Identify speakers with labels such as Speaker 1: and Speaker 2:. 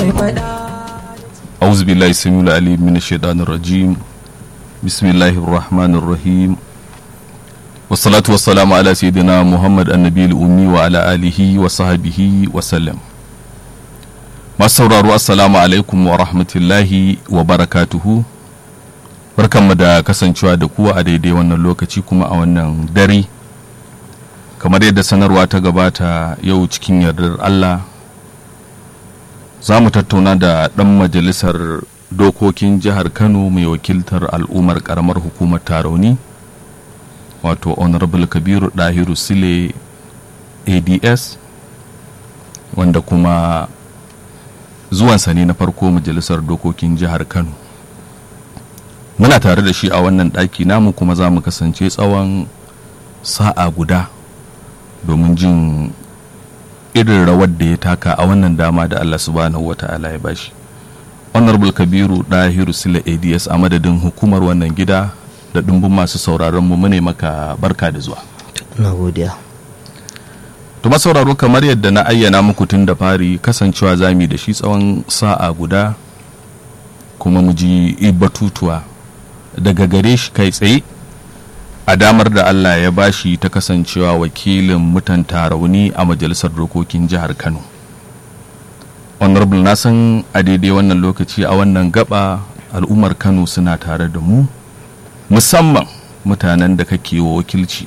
Speaker 1: mai faɗa
Speaker 2: أعوذ بالله السميع العليم من الشيطان الرجيم بسم الله الرحمن الرحيم والصلاة والسلام على سيدنا محمد النبي الأمي وعلى آله وصحبه وسلم masu sauraro assalamu alaikum wa rahmatullahi wa barakatuhu barkanmu da kasancewa da kuwa a daidai wannan lokaci kuma a wannan dare kamar yadda sanarwa ta gabata yau cikin yardar allah za mu tattauna da ɗan majalisar dokokin jihar kano mai wakiltar al'ummar karamar hukumar tarauni wato honorable kabiru dahiru sile ads wanda kuma zuwansa ne na farko majalisar dokokin jihar kano muna tare da shi a wannan ɗaki namu kuma za mu kasance tsawon sa'a guda domin jin irin rawar da ya taka a wannan dama da allah subhanahu wa ta'ala ya bashi honorable kabiru dahiru sila ads a madadin hukumar wannan gida da ɗumbin masu sauraron mu mune maka barka da zuwa
Speaker 3: na godiya
Speaker 2: to masauraro kamar yadda na ayyana muku tun da fari kasancewa zami da shi tsawon sa'a guda kuma mu ji batutuwa daga gare shi kai tsaye a damar da Allah ya bashi ta kasancewa wakilin mutan tarauni a majalisar dokokin jihar Kano. Honorable na san a daidai wannan lokaci a wannan gaba al'ummar Kano suna tare da mu musamman mutanen da kake wa wakilci